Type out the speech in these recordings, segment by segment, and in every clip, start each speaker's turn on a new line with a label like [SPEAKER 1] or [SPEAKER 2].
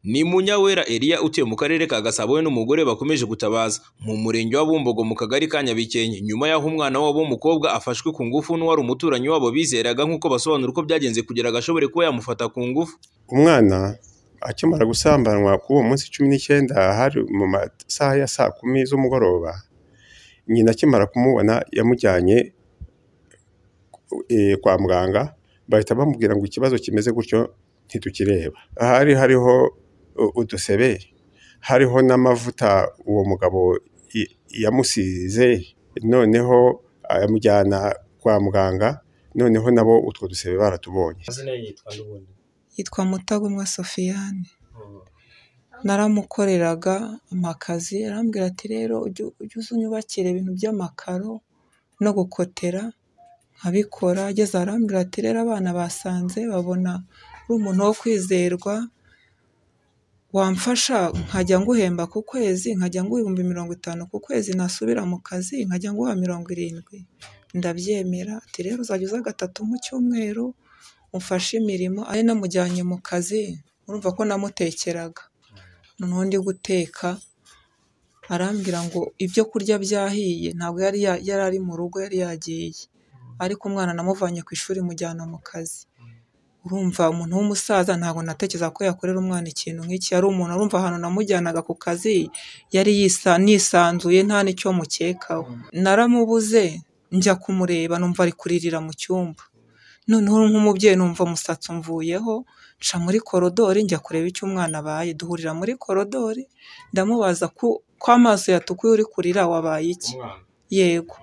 [SPEAKER 1] Ni Munyawera Elia utuye mu karere ka Gasabo we n'umugore bakomeje gutabaza mu murenge wa Bumbogo mu kagari ka Nyabikenke nyuma y'aho umwana wabo w'umukobwa afashwe ku ngufu n'uwari umuturanyi wabo bizeraga nk'uko basobanura uko byagenze kugira ngo ashobore kuba yamufata ku ngufu.
[SPEAKER 2] Umwana akimara gusambanwa kuri uwo munsi cumi n'icyenda hari mu masaha ya saa kumi z'umugoroba, nyina akimara kumubona yamujyanye eh, kwa muganga bahita bamubwira ngo ikibazo kimeze gutyo ntitukireba. Ahari hariho u- udusebe, hariho n'amavuta uwo mugabo y- yamusize, noneho amujyana kwa muganga, noneho nabo utwo dusebe baratubonye.
[SPEAKER 3] amazina ye yitwa n'ubundi
[SPEAKER 4] yitwa Mutagomwa Sofiyane naramukoreraga amakazi arambwira ati rero ujye ujye uza unyubakira ibintu by'amakaro no gukotera nkabikora ageze arambwira ati rero abana basanze babona uri umuntu wo kwizerwa wamfasha nkajya nguhemba ku kwezi nkajya nguha ibihumbi mirongo itanu ku kwezi nasubira mu kazi nkajya nguha mirongo irindwi ndabyemera ati rero uzajya uza gatatu mu cyumweru umfashe imirimo ari namujyanye mu kazi urumva ko namutekeraga noneho ndi guteka arambwira ngo ibyo kurya byahiye ntabwo yari ya- yari ari mu rugo yari yagiye ariko umwana namuvanye ku ishuri mujyana mu kazi urumva umuntu w'umusaza ntabwo natekereza ko yakorera umwana ikintu nk'iki yari umuntu urumva ahantu namujyanaga ku kazi yari yisa nisanzuye nta n'icyo mukekaho naramubuze njya kumureba numva ari kuririra mu cyumba noneho nk'umubyeyi numva umusatsi umvuyeho nca muri korodori njya kureba icyo umwana abaye duhurira muri korodori ndamubaza ko ko amaso yatukuye uri kurira wabaye iki
[SPEAKER 3] umwana
[SPEAKER 4] yego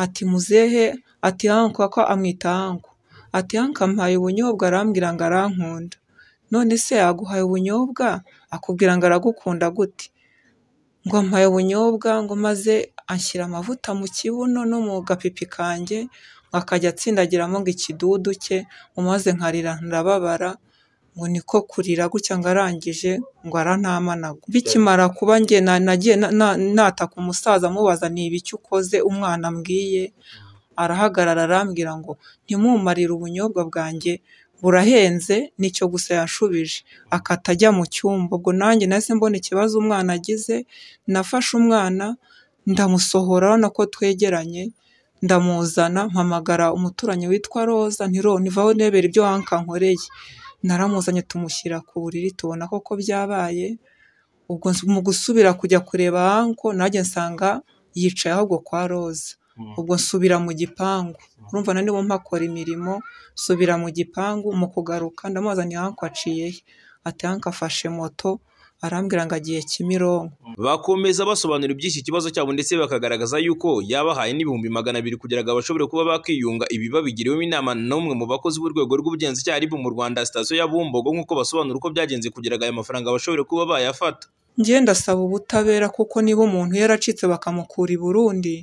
[SPEAKER 4] ati muzehe ati anko ko amwita anko ati anko ampaye ubunyobwa arambwira ngo arankunda none se yaguhaye ubunyobwa akubwira ngo aragukunda gute ngo ampaye ubunyobwa ngo maze anshyira amavuta mu kibuno no mu gapipi kanjye ngo akajya atsindagiramo ngo ikidudu cye ngo maze nkarira ndababara ngo niko kurira gutya ngo arangije ngo arantamanaga bikimara kuba njye na- nagiye na- na- nataka umusaza amubaza ni ibiki ukoze umwana ambwiye arahagarara arambwira ngo ntimumarire ubunyobwa bwanjye burahenze nicyo gusa yanshubije akata ajya mu cyumba ubwo nanjye nahise mbona ikibazo umwana agize nafashe umwana ndamusohora urabona ko twegeranye ndamuzana mpamagara umuturanyi witwa roza ntironivaho nebera ibyo wankankoreye naramuzanye tumushyira ku buriri tubona koko byabaye ubwo mu gusubira kujya kureba anko nanjye nsanga yicaye ahubwo kwa roza ubwo nsubira mu gipangu urumva na nibo mpakora imirimo nsubira mu gipangu mu kugaruka ndamuzaniye anko aciye he ati anko afashe moto arambwira ngo agiye Kimironko
[SPEAKER 1] Bakomeza basobanura iby'iki kibazo cyabo ndetse bakagaragaza yuko yabahaye n'ibihumbi magana abiri kugira ngo bashobore kuba bakiyunga ibi babigiriwemo inama n'umwe mu bakozi b'urwego rw'ubugenzacyaha RIB mu Rwanda sitasiyo ya Bumbogo nk'uko basobanura uko byagenze kugira ngo aya mafaranga bashobore kuba bayafata.
[SPEAKER 4] njye ndasaba ubutabera kuko niba umuntu yaracitse bakamukura i Burundi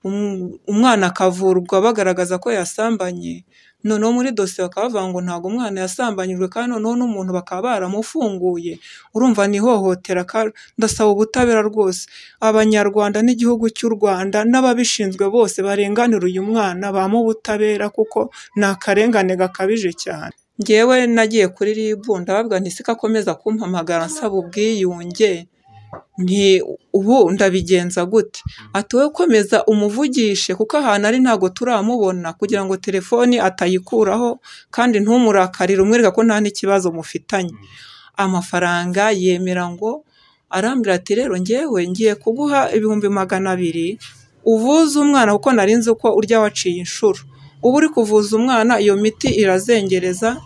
[SPEAKER 4] um- umwana akavurwa bagaragaza ko yasambanye noneho muri dosiye bakaba bavuga ngo ntabwo umwana yasambanyijwe kandi noneho n'umuntu bakaba baramufunguye urumva ni ihohotera ka- ndasaba ubutabera rwose abanyarwanda n'igihugu cy'u Rwanda n'ababishinzwe bose barenganira uyu mwana bamuhe ubutabera kuko ni akarengane gakabije cyane njyewe nagiye kuri RIB ndababwira nti siko akomeza kumpamagara nsaba ubwiyunge nti ubu ndabigenza gute ati wowe komeza umuvugishe kuko ahantu ari ntabwo turamubona kugira ngo telefoni atayikuraho kandi ntumurakari umwereka ko nta n'ikibazo mufitanye amafaranga yemera ngo arambwira ati rero ngewe ngiye kuguha ibihumbi magana abiri uvuze umwana kuko nari nzi ko urya waciye inshuro uba uri kuvuza umwana iyo miti irazengereza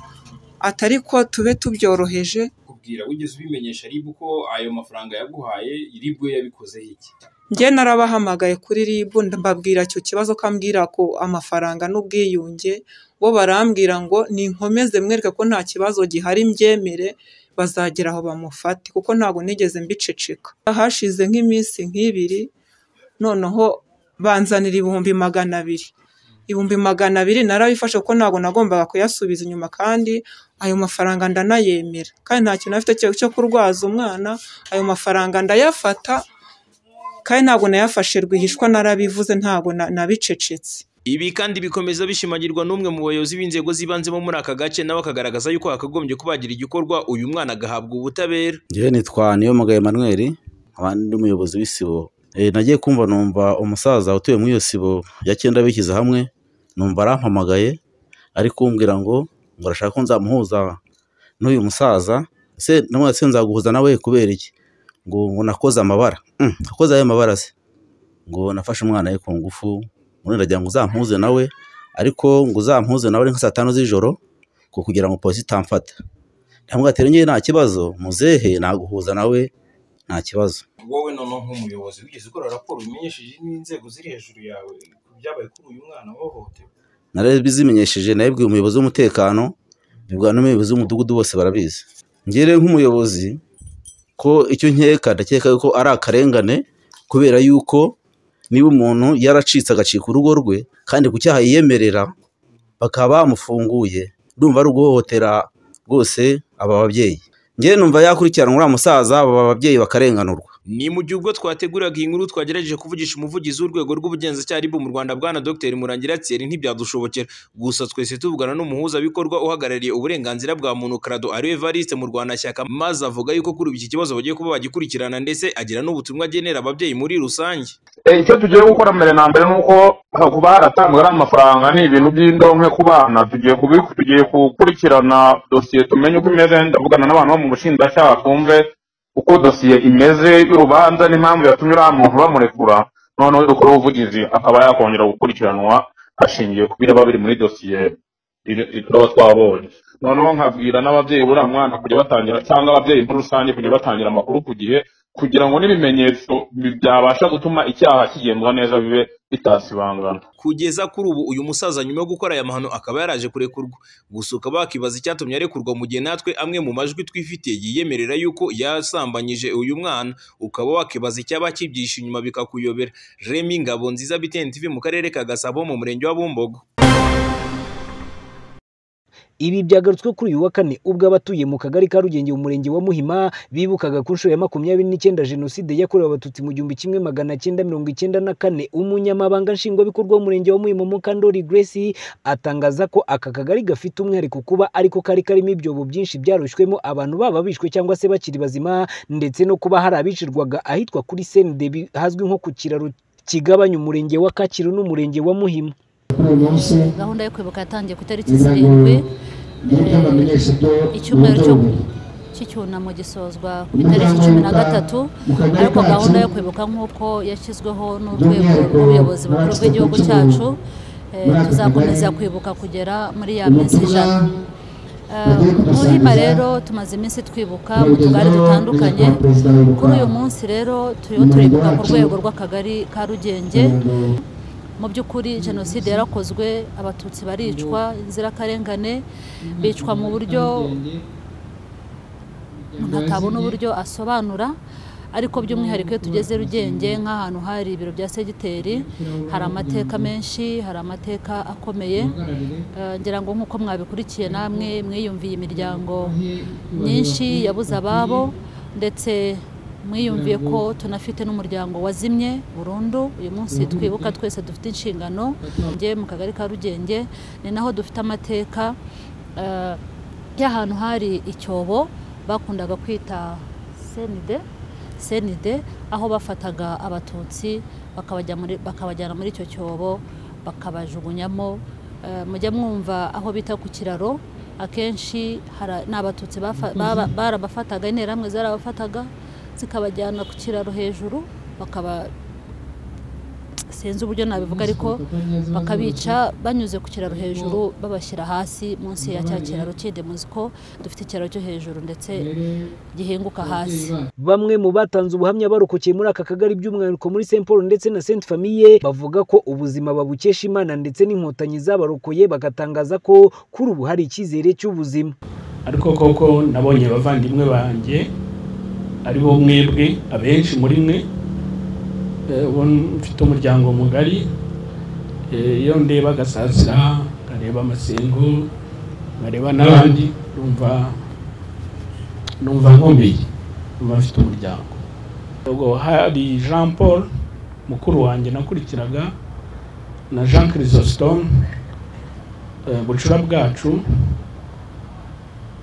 [SPEAKER 4] atari ko tube tubyoroheje
[SPEAKER 3] kubwira wigeze ubimenyesha RIB ko ayo mafaranga yaguhaye RIB we yabikozeho iki
[SPEAKER 4] njye narabahamagaye kuri RIB mbabwira icyo kibazo ko ambwira ko amafaranga n'ubwiyunge bo barambwira ngo ninkomeze mwereke ko nta kibazo gihari mbyemere bazagera aho bamufate kuko ntabwo nigeze mbiceceka hashize nk'iminsi nk'ibiri noneho banzanira ibihumbi magana abiri ibihumbi magana abiri narabifashe kuko ntabwo nagombaga kuyasubiza inyuma kandi ayo mafaranga ndanayemera kandi nta kintu afite cyo cyo kurwaza umwana ayo mafaranga ndayafata kandi ntabwo nayafashe rwihishwa narabivuze ntabwo na- nabicecetse
[SPEAKER 1] Ibi kandi bikomeza bishimagirwa n'umwe mu bayobozi b'inzego z'ibanze bo muri aka gace nawe akagaragaza yuko hakagombye kubagira igikorwa uyu mwana agahabwa ubutabera
[SPEAKER 5] ngewe nitwa Niyomugabo Emmanuel nkaba ndi umuyobozi w'isibo Eh, nagiye kumva numva umusaza utuye muri iyo sibo ya cyenda bishyize hamwe numva arampamagaye ari kumbwira ngo ngo arashaka ko nzamuhuza n'uyu musaza se namwe se nzaguhuza nawe kubera iki ngo ngo nakoze amabara Mm, nakoze ayo mabara se ngo nafashe umwana we ku ngufu ngo ndagira ngo uzampuze nawe ariko ngo uzampuze nawe ari nka saa tanu z'ijoro ngo kugira ngo polisi itamfata ndamubwira ati njyewe nta kibazo muzehe naguhuza nawe nta kibazo
[SPEAKER 3] wowe noneho nk'umuyobozi wigeze ukora raporo umenyesheje n'inzego ziri hejuru yawe ku byabaye kuri uyu mwana wahohotewe
[SPEAKER 5] nari bizimenyesheje nabibwiye umuyobozi w'umutekano bibwa n'umuyobozi w'umudugudu bose barabizi ngere nk'umuyobozi ko icyo nkeka ndakeka ko ari akarengane kubera yuko niba umuntu yaracitse agacika urugo rwe kandi ku cyaha yiyemerera bakaba bamufunguye ndumva ari uguhohotera rwose aba babyeyi ngewe numva yakurikiranwa uriya musaza aba babyeyi bakarenganurwa
[SPEAKER 1] ni mu gihe ubwo twateguraga iyi nkuru twagerageje kuvugisha umuvugizi w'urwego rw'ubugenzacyaha RIB mu Rwanda bwana Dr Murangira Thierry ntibyadushobokera gusa twese tuvugana n'umuhuzabikorwa uhagarariye uburenganzira bwa muntu Krado ari Evariste mu Rwandashyaka maze avuga yuko kuri ubu iki kibazo bagiye kuba bagikurikirana ndetse agira n'ubutumwa agenera ababyeyi muri rusange
[SPEAKER 6] Eh, icyo tugiye gukora mbere na mbere ni uko kuba haratanzwe ari amafaranga ni ibintu by'indonke ku bana tugiye kubi- tugiye gukurikirana dosiye tumenye uko imeze ndavugana n'abantu bo mu bushinjacyaha twumve uko dosiye imeze y'urubanza n'impamvu yatumye uriya muntu bamurekura noneho dukora ubuvugizi akaba yakongera gukurikiranwa hashingiwe ku biraba biri muri dosiye iri- iri- tuba twabonye noneho nkabwira n'ababyeyi buriya mwana kujya batangira cyangwa ababyeyi muri rusange kujya batangira amakuru ku gihe kugira ngo n'ibimenyetso bi- byabasha gutuma icyaha kigendwa neza bibe bitasibangana
[SPEAKER 1] kugeza kuri ubu uyu musaza nyuma yo gukora aya mahano akaba yaraje kurekurwa gusa ukaba wakibaza icyatumye arekurwa mu gihe natwe amwe mu majwi twifitiye yiyemerera yuko yasambanyije uyu mwana ukaba wakibaza icyaba kibyishe inyuma bikakuyobera Remy Ngabo nziza BTN TV mu karere ka Gasabo mu murenge wa Bumbogo
[SPEAKER 7] Ibi byagarutswe kuri uyu wa kane ubwo abatuye mu kagari ka Rugenge mu murenge wa Muhima bibukaga ku nshuro ya makumyabiri n'icyenda jenoside yakorewe abatutsi mu gihumbi kimwe magana cyenda mirongo icyenda na kane umunyamabanga nshingwabikorwa w'umurenge wa Muhima Mukandori Grace atangaza ko aka kagari gafite umwihariko kuba ariko kari karimo ibyobo byinshi byarushywemo abantu baba bishwe cyangwa se bakiri bazima ndetse no kuba hari abicirwaga ahitwa kuri Sendebi hazwi nko ku kiraro kigabanya umurenge wa Kacyiru n'umurenge wa Muhima
[SPEAKER 8] gahunda yo kwibuka yatangiye ku itariki zirindwi icyumweru cyo
[SPEAKER 9] icyumweru
[SPEAKER 8] cy'icyunamo gisozwa ku itariki cumi na gatatu ariko gahunda yo kwibuka nk'uko yashyizweho n'urwego rw'ubuyobozi bukuru bw'igihugu cyacu eh, tuzakomeza kwibuka kugera muri ya minsi ijana Eh, muhima rero tumaze iminsi twibuka mu tugari dutandukanye kuri uyu munsi rero turiho turibuka ku rwego rw'akagari ka rugenge mu by'ukuri jenoside yarakozwe abatutsi baricwa inzirakarengane bicwa mu buryo umuntu atabona uburyo asobanura ariko by'umwihariko iyo tugeze rugenge nk'ahantu hari ibiro bya segiteri hari amateka menshi hari amateka akomeye Eh, ngira ngo nk'uko mwabikurikiye namwe mwiyumviye imiryango myinshi yabuze ababo ndetse mwiyumviye ko tunafite n'umuryango wazimye burundu uyu munsi twibuka twese dufite inshingano njye mu kagari ka rugenge ni naho dufite amateka eh, y'ahantu hari icyobo bakundaga kwita senide senide aho bafataga abatutsi bakabajya muri- bakabajyana muri icyo cyobo bakabajugunyamo Eh, mujya mwumva aho bita ku kiraro akenshi hari- ni abatutsi bafa- baba- barabafataga interahamwe zarabafataga zikabajyana ku kiraro hejuru bakaba sinzi uburyo nabivuga ariko bakabica banyuze ku kiraro hejuru babashyira hasi munsi ya cya kiraro kindi muzi ko dufite ikiraro cyo hejuru ndetse gihinguka hasi
[SPEAKER 7] Bamwe mu batanze ubuhamya barokokeye muri aka kagari by'umwihariko muri Saint Paul ndetse na Sainte Famille bavuga ko ubuzima babukesha Imana ndetse n'inkotanyi zabarokoye bagatangaza ko kuri ubu hari icyizere cy'ubuzima.
[SPEAKER 10] ariko koko nabonye abavandimwe banjye ari bo mwebwe abenshi muri mwe eh, ubu mfite umuryango mugari Eh, iyo ndeba agasasa nkareba amasengo nkareba n'abandi numva numva nkomeye numva mfite umuryango ubwo hari jean paul mukuru wanjye nakurikiraga na jean chrysostome eh, bucura bwacu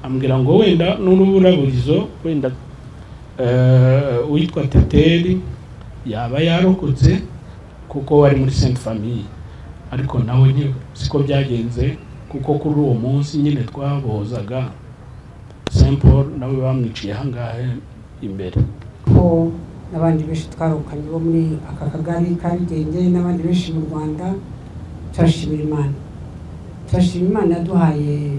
[SPEAKER 10] ambwira ngo wenda n'uruburabuzo wenda eh, uwitwa teteri yaba yarokotse kuko wari muri sainte famille ariko nawe nti- siko byagenze kuko kuri uwo munsi nyine twabozaga saint paul nawe bamwiciye ahangahe imbere
[SPEAKER 9] ko n'abandi benshi twarukanye bo muri aka kagari ka Rugenge n'abandi benshi mu rwanda turashimira imana turashima imana yaduhaye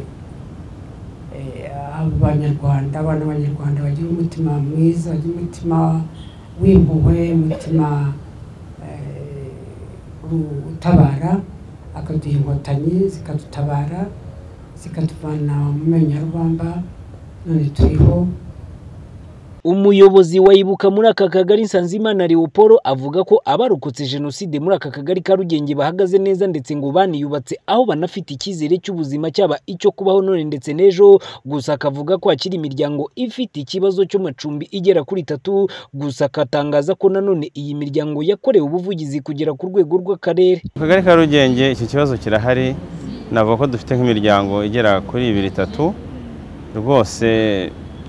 [SPEAKER 9] eh, abanyarwanda abana b'abanyarwanda bagira umutima mwiza bagira umutima w'impuhwe umutima eh, u- utabara akaduha inkotanyi zikadutabara zikatuvana mu menyo ya rubamba none turiho
[SPEAKER 7] umuyobozi wa ibuka muri aka kagari nsanzimana leopolo avuga ko abarokotse jenoside muri aka kagari ka rugenge bahagaze neza ndetse ngo baniyubatse aho banafite icyizere cy'ubuzima cyaba icyo kubaho none ndetse n'ejo gusa akavuga ko hakiri imiryango ifite ikibazo cy'amacumbi igera kuri itatu gusa akatangaza ko nanone iyi miryango yakorewe ubuvugizi kugera ku rwego rw'akarere
[SPEAKER 11] mu kagari ka rugenge iki kibazo kirahari navuga ko dufite nk'imiryango igera kuri ibiri itatu rwose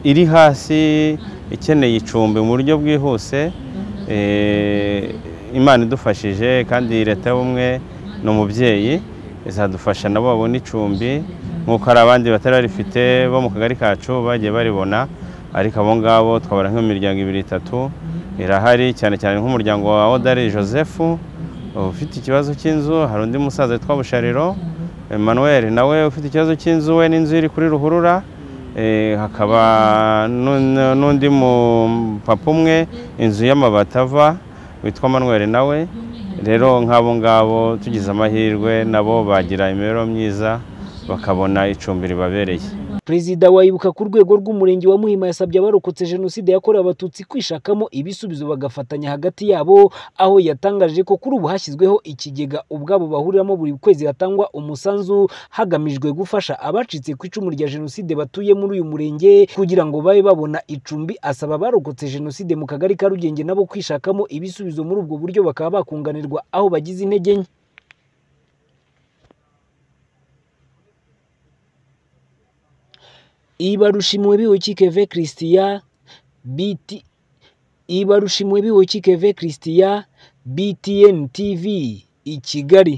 [SPEAKER 11] iri hasi ikeneye icumbi mu buryo bwihuse Eh, imana idufashije kandi leta y'ubumwe ni umubyeyi izadufasha nabo babone icumbi nk'uko hari abandi batari barifite bo mu kagari kacu bagiye baribona ariko abo ngabo twabara nk'imiryango ibiri itatu irahari cyane cyane nk'umuryango wa odari joseph ufite ikibazo cy'inzu hari undi musaza witwa bushariro emmanuel nawe ufite ikibazo cy'inzu we n'inzu iri kuri ruhurura Eh, hakaba n'un- n'undi mupapa umwe inzu y'amabati ava witwa manuel nawe rero nk'abo ngabo tugize amahirwe nabo bagira imibereho myiza bakabona icumbi ribabereye
[SPEAKER 7] perezida wa ibuka ku rwego rw'umurenge wa muhima yasabye abarokotse jenoside yakorewe abatutsi kwishakamo ibisubizo bagafatanya hagati yabo aho yatangaje ko kuri ubu hashyizweho ikigega ubwabo bahuriramo buri kwezi hatangwa umusanzu hagamijwe gufasha abacitse ku icumu rya jenoside batuye muri uyu murenge kugira ngo babe babona icumbi asaba abarokotse jenoside mu kagari ka rugenge nabo kwishakamo ibisubizo muri ubwo buryo bakaba bakunganirwa aho bagize intege nke ibarushimwe biwukikeve christian bt ibarushimwe biwukikeve christian btn tv i kigali